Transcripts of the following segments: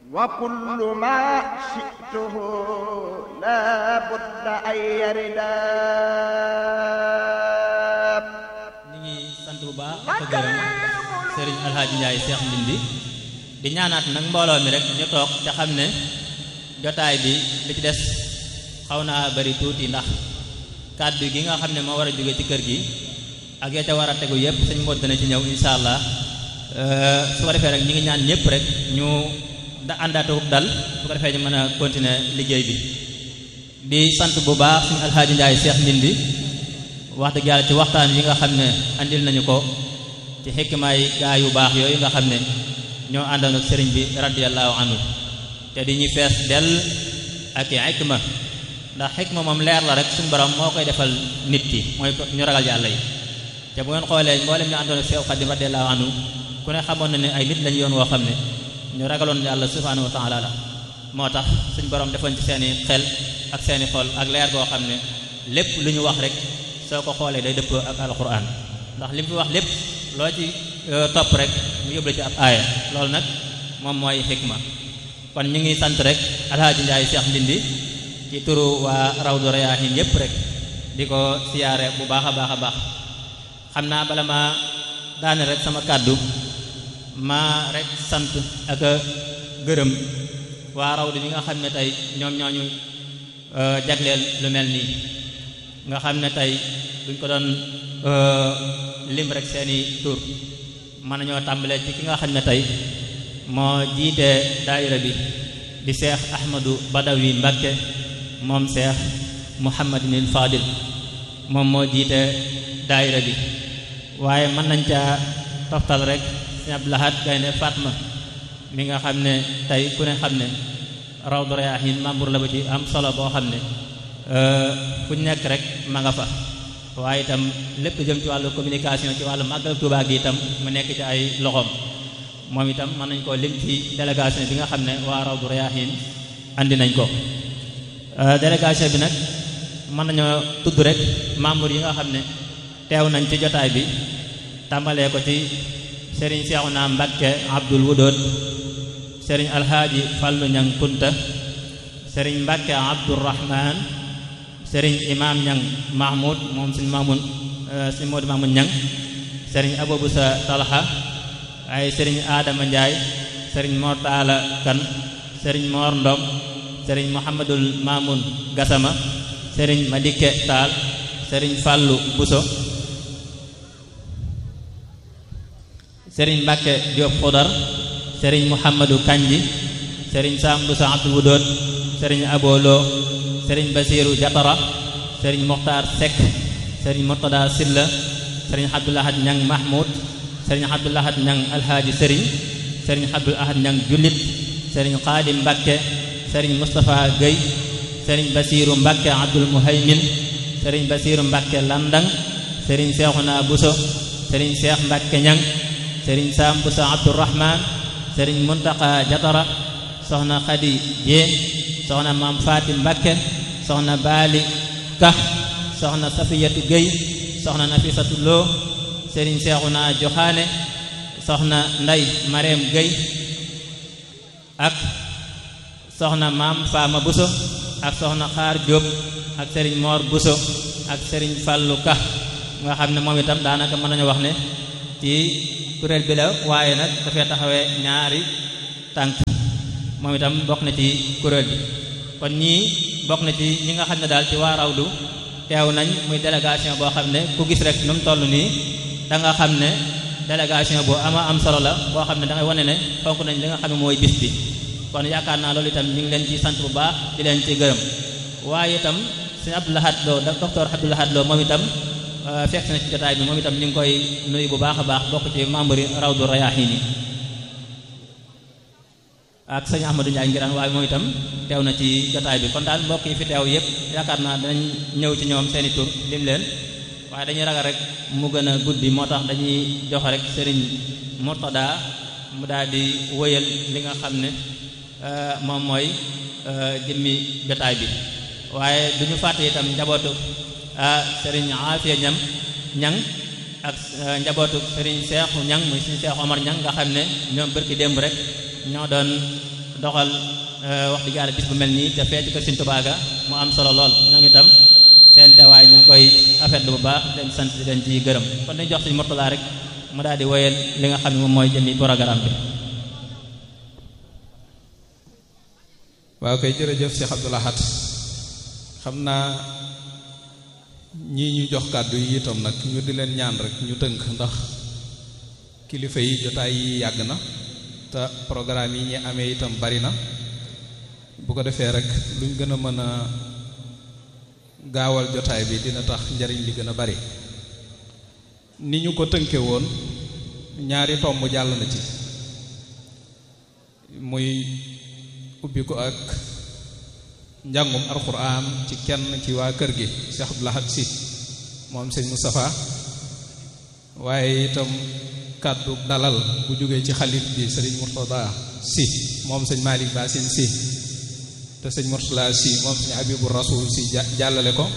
وكل ما شئته لا بد أن يردا ñu ngi sant bu baax ak gërëm Serigne Alhaji Ndiaye Cheikh Ndindi di ñaanaat nag mbooloo mi rek ñu toog ca xam ne jotaay bi li ci des xaw naa bari tuuti ndax kàddu gi nga xam ne moo war a jóge ci kër gi ak ya ca war a tegu yépp sëñ Modou dana ci ñëw insha allah su ko defee rek ñu ngi ñaan ñëpp rek ñu da àndaatewub dal su ko defee ñu mën a continuer liggéey bi di sant bu baax suñu Alhaji Ndiaye Cheikh Ndindi wax dëgg yàlla ci waxtaan yi nga xam ne andil nañu ko ci xikmaay gaa yu baax yooyu nga xam ne ñoo àndoon ak sëriñ bi radiyallahu anhu te di ñuy fees dell ak i xikma ndax xikma moom leer la rek suñu borom moo koy defal nit ki mooy ñu ragal yàlla yi te bu ngeen xoolee mboolem ñu àndoon ak Seex Xaadim radiyallahu anhu ku ne xamoon na ne ay nit lañu yoon woo xam ne ñu ragaloon yàlla subhanahu wa taala la moo tax suñu borom defoon ci seeni xel ak seeni xol ak leer goo xam ne lépp lu ñu wax rek soo ko xoolee day dëpp ak alquran ndax li mu fi wax lépp loo ci topp rek mu yóbbu ci ab aaya loolu nag moom mooy xikma kon ñu ngi sant rek alhaaji Njaay Cheikh Ndindi ci turu waa rawdu rayaahin yépp rek di ko siyaare bu baax a baax a baax xam naa bala ma daane rek sama kàddu ma rek sant ak gërëm waa rawdu bi nga xam ne tey ñoom ñooñu jagleel lu mel nii nga xam ne tey buñ ko doon lim rek seeni tur mën nañoo tàmbalee ci ki nga xam ne tey moo jiite daayira bi di seex ahmadu badawi mbakke moom seex muhammadinil fadil moom moo jiite daayira bi waaye mën nañ caa toftal rek sëñ Abdou Lahad Gaynde Fatma mi nga xam ne tey ku ne xam ne rawdu rayaahin membre la ba ci am solo boo xam ne fu ñu nekk rek ma nga fa waaye itam lépp jëm ci wàllu communication ci wàllu màggal Tuubaa gi itam mu nekk ci ay loxoom moom itam mën nañ koo lim ci délégation bi nga xam ne waa Rawdu Rayaahin andi nañ ko délégation bi nag mën nañoo tudd rek membre yi nga xam ne teew nañ ci jotaay bi tàmbalee ko ci Serigne Seexuna Mbakke Abdul Wudud Serigne Alhaaji Fallu Ñang Kunta Serigne Mbakke Abdurrahman Serigne Imam Ñang Mahmoud moom suñu Mamoun suñu Moodu Mamoun Ñang Serigne Aboubusa Talha ay Serigne Adama Ndiaye Serigne Mor Taala Kan Serigne Mor Ndom Serigne Mouhamadul Mamoun Gassama Serigne Madike Taal Serigne Fallu Buso Serigne Mbacke Diop Xudar Serigne Mouhamadou Kanji Serigne Sam Buso Abdul Wudud Serigne Abolo Serigne Basiru Jatara Serigne Mokhtar Seck Serigne Murtada Silla Serigne Abdoul Ahad Ñang Mahmoud Serigne Abdoul Ahad Ñang Alhaaji Serigne Serigne Abdoul Ahad Ñang Jullit Serigne Xaadim Mbakke Serigne Moustapha Gueye Serigne Basiru Mbakke Abdul Muhaymin Serigne Basiru Mbakke Landang Serigne Seexuna Buso Serigne Seex Mbakke Ñang Serigne Sam Buso Abdourahman Serigne Muntaqa Jatara Soxna Xadi Jeen soxna maam Faati Mbakke soxna Baali Ka soxna Safiyatu Gueye soxna Nafisatu Lo Serigne Seexuna Joxaane soxna Nday Mareem Gueye ak soxna maam Faama Buso ak soxna Xaar Jóob ak Serigne Mor Buso ak Serigne Fallu Ka nga xam ne moom itam daanaka mën nañu wax ne ci kuréel bi la waaye nag dafay taxawee ñaari tànk moom itam bokk na ci kuréel bi kon ñii bokk na ci ñi nga xam ne daal ci waa rawdu teew nañ muy délégation boo xam ne ku gis rek nu mu toll nii da nga xam ne délégation bu ama am solo la boo xam ne da ngay wane ne fonk nañ li nga xam ne mooy bis bi kon yaakaar naa loolu itam ñu ngi leen ci sant bu baax di leen ci gërëm waaye itam sëñ Abdou Lahad Lo docteur Abdou Lahad Lo moom itam fekk na ci jotaay bi moom itam ñu ngi koy nuyu bu baax a baax bokk ci membre yi rawdu rayaahin yi ak sëñ Ahmadou Ndiaye ngiraan waaye moom itam teew na ci jotaay bi kon daal mbokk yi fi teew yépp yaakaar naa danañ ñëw ci ñoom seeni tur lim leen waaye dañuy ragal rek mu gën a guddi moo tax dañuy jox rek sëriñ Murtada mu daal di wëyal li nga xam ne moom mooy jëmmi jotaay bi waaye du ñu fàtte itam njabootu sëriñ Afia ñam ñang ak njabootu sëriñ Seexu ñang muy sëriñ Seexu Omar ñang nga xam ne ñoom bërki démb rek ñoo doon doxal wax dëgg yàlla bis bu mel nii te fee ci kër Sëriñ Tuubaa ga mu am solo lool ñoom itam seen teewaay ñu ngi koy afetlu bu baax leen sant di leen ci gërëm kon dañ jox Sëriñ Murtala rek mu daal di woyal li nga xam ne moom mooy jëmi programme bi waaw koy jërëjëf Cheikh Abdou Lahad xam naa ñii ñu jox kàddu yi itam nag ñu di leen ñaan rek ñu tënk ndax kilifa yi jotaay yi yàgg na te programme yi ñi amee itam bari na bu ko defee rek luñ gën a mën a gaawal jotaay bi dina tax njariñ li gën a bari ni ñu ko tënke woon ñaari tomb jàll na ci muy ubbi ko ak njàngum alxuraan ci kenn ci waa kër gi Cheikh Abdou Lahad si moom sëñ Moustapha waaye itam kàddu dalal bu jógee ci xalif bi sëriñ Murtada si moom sëñ Malick Basin si te sëñ Murtala si moom sëñ Habibu Rasul si jàllale ko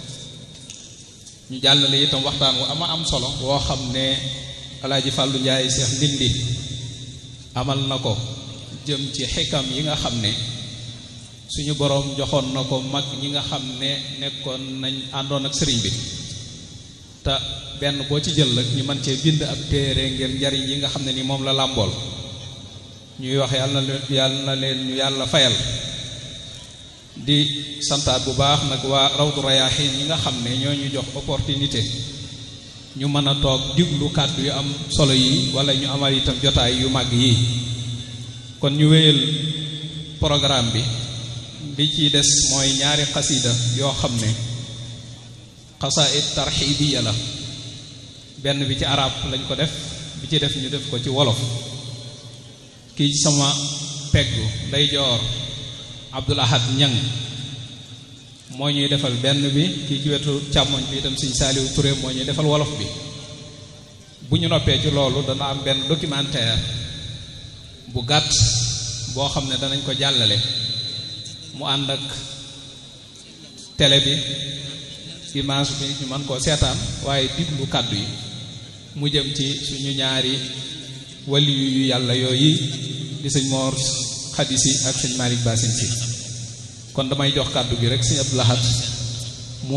ñu jàllale itam waxtaan wu ama am solo woo xam ne alaaji Fàllu Njaay Seex Ndindi amal na ko jëm ci xikam yi nga xam ne suñu boroom joxoon na ko mag ñi nga xam ne nekkoon nañ àndoon ak sëriñ bi te benn boo ci jël rek ñu mën cee bind ab téere ngir njariñ yi nga xam ne ni moom la làmbool ñuy wax yàlla na leen yàlla na leen ñu yàlla fayal di santaat bu baax nag waa rawdu rayaaxiin yi nga xam ne ñoo ñu jox opportunité ñu mën a toog diglu kàddu yu am solo yi wala ñu amal itam jotaay yu mag yi kon ñu wéyal programme bi li ci des mooy ñaari xasida yoo xam ne xasaid tarxibiya la benn bi ci arab lañ ko def bi ci def ñu def ko ci wolof kii sama peggu day joor Abdul Ahad Ñang moo ñuy defal benn bi kii ci wetu càmmoñ bi itam Sëñ Saaliw Ture moo ñuy defal wolof bi bu ñu noppee ci loolu dana am benn documentaire bu gàtt boo xam ne danañ ko jàllale mu ànd ak télé bi image bi ñu mën koo seetaan waaye diglu kàddu yi mu jëm ci suñu ñaari wali yu yàlla yooyu di sëñ Mor Xadisi ak sëñ Malick Basin si kon damay jox kàddu gi rek sëñ Abdou Lahad mu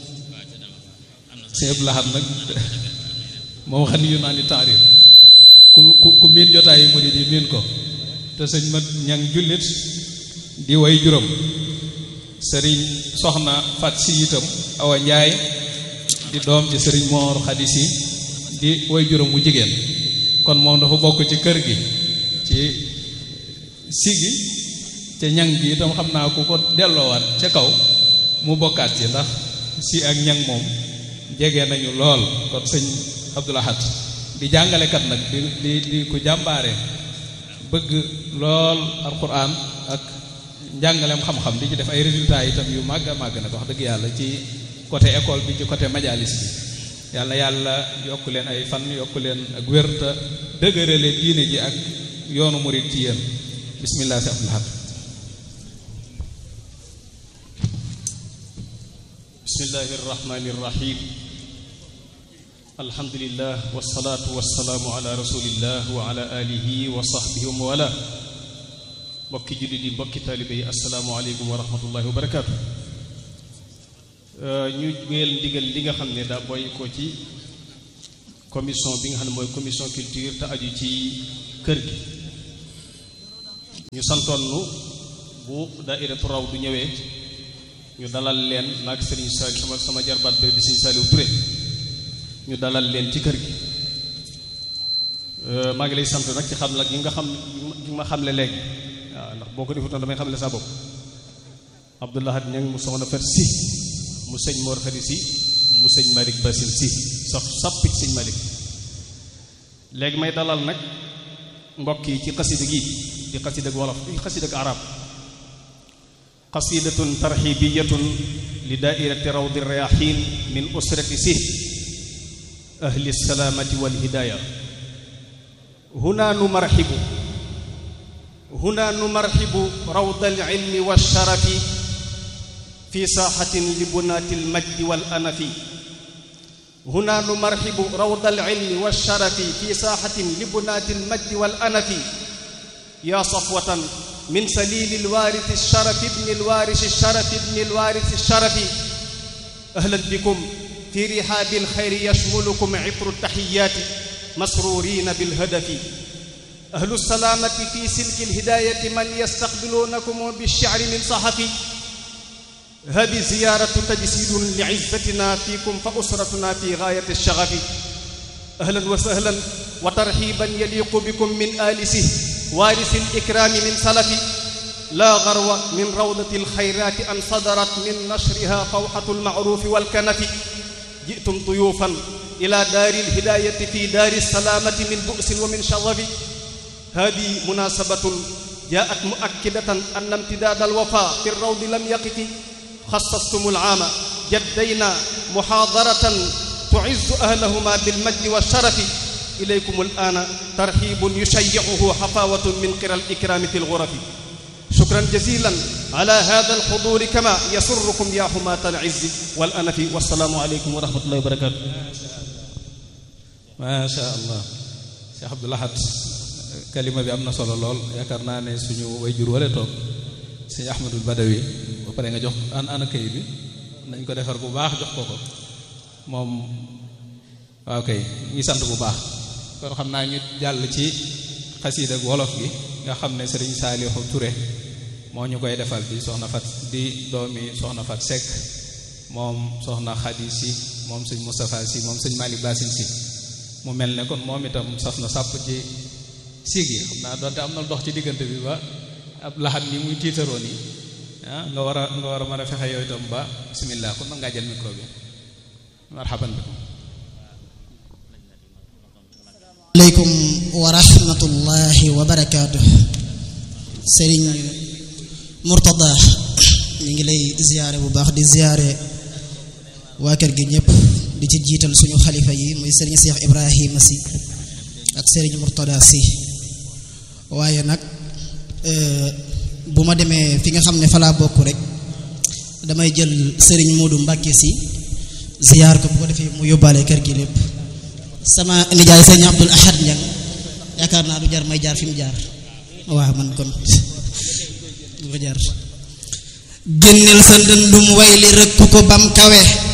sëñ Abdou Lahad nag moom xam yu naa ni taarir ku ku ku miin jotaay yi mu di di miin ko te sëñ mat ñang jullit di way juróom sëriñ soxna fat si itam awa njaay di doom ci sëriñ moor xadis yi di way juróom mu jigéen kon moom dafa bokk ci kër gi ci sigi ca ñang gi itam xam naa ku ko delloowaat ca kaw mu bokkaat ci ndax si ak ñang moom jege nañu lool kon sëñ Abdou Lahad di jàngalekat nag di di di ku jàmbaare bëgg lool alquran ak njàngaleem xam-xam di ci def ay résultats itam yu màgg a màgg nag wax dëgg yàlla ci côté école bi ci côté majalis bi yàlla yàlla yokk leen ay fan yokk leen ak wér te dëgërale diine ji ak yoonu murid ci yéen bismillah si Abdou Lahad bismillahi irrahmani irrahim alhamdulillah wasalaatu wasalaamu ala rasulillah wa ala alihi wa sahbihi wa mawala mbokki jullit yi mbokki taalibe yi asalaamualeykum wa rahmatullahi wa barakaatu ñu wéyal ndigal li nga xam ne daa booy ko ci commission bi nga xam ne mooy commission culture te aju ci kër gi ñu santoon nu bu daairatu raw du ñëwee ñu dalal leen naag sëriñ Saliou sama sama jarbaat bi di sëriñ Saliou Touré ñu dalal leen ci kër gi maa ngi lay sant nag ci xam la gi nga xam gi ma xamle léegi waaw ndax boo ko defutoon damay xamle sa bopp Abdou Lahad ñang mu soxna fet si mu sëñ Mor Khady si mu sëñ Malick Basil si sax sappit sëñ Malick léegi may dalal nag mbokk yi ci xasida gi di xasida ak wolof di xasida ak arab qasidatun tarhibiyatun li daairati rawdi rayahin min usrati si ahli salaamati wal hidaaya huna numarxibu huna numarxibu rawda alilmi walsharafi fi saaxatin li bunaati almajdi wal anafi huna numarxibu rawda alilmi walsharafi fi saaxatin li bunaati almajdi wal anafi yaa safwatan من سليل الوارث الشرف ابن الوارث الشرف ابن الوارث الشرف أهلا بكم في رحاب الخير يشملكم عطر التحيات مسرورين بالهدف أهل السلامة في سلك الهداية من يستقبلونكم بالشعر من صحفي هذه زيارة تجسيد لعزتنا فيكم فأسرتنا في غاية الشغف أهلا وسهلا وترحيبا يليق بكم من آلسه وارث الإكرام من سلف لا غرو من روضة الخيرات أن صدرت من نشرها فوحة المعروف والكنف جئتم ضيوفا إلى دار الهداية في دار السلامة من بؤس ومن شظف هذه مناسبة جاءت مؤكدة أن امتداد الوفاء في الروض لم يقف خصصتم العام جدينا محاضرة تعز أهلهما بالمجد والشرف إليكم الآن ترحيب يشيعه حفاوة من قرى الإكرام في الغرف شكرا جزيلا على هذا الحضور كما يسركم يا حماة العز والأنف والسلام عليكم ورحمة الله وبركاته ma sha allah Cheikh Abdou Lahad kalima bi am na solo lool yaakaar naa ne suñu way jur wala toog sëñ Ahmadul Badawi ba pare nga jox an ana kayit bi nañ ko defar bu baax jox ko ko moom waaw kay ngi sant bu baax kon xam naa ñu jàll ci xasiid ak wolof gi nga xam ne sëriñ Saalihu Ture moo ñu koy defal di soxna fat di doomi soxna fat Seck moom soxna Xadi si moom sëñ Moustapha si moom sëñ Malick Basin si mu mel ne kon moom itam saf na sàpp ci siig yi xam naa doonte am na dox ci diggante bi ba ab laxat ni muy tiitaroo nii ah nga war a nga war a mën a fexe yow itam ba bismillah kon nag ngaa jël micro bi marhaban bikum aleykum wa rahmatullahi wa barakaatu sëriñ Murtada ñu ngi lay ziyaare bu baax di ziyaare waa kër gi ñëpp di ci jiital suñu xalifa yi muy sëriñ Cheikh Ibrahima si ak sëriñ Murtada si waaye nag bu ma demee fi nga xam ne fa laa bokk rek damay jël sëriñ Moodu Mbàkke si ziyaar ko bu ko defee mu yóbbaale kër gi lépp sama nijaay sëriñ Abdul Ahad Ñang yaakaar naa du jar may jaar fi mu jaar waaw man kon du ko jaar génneel sa ndëndum way li rëkk ko bam kawe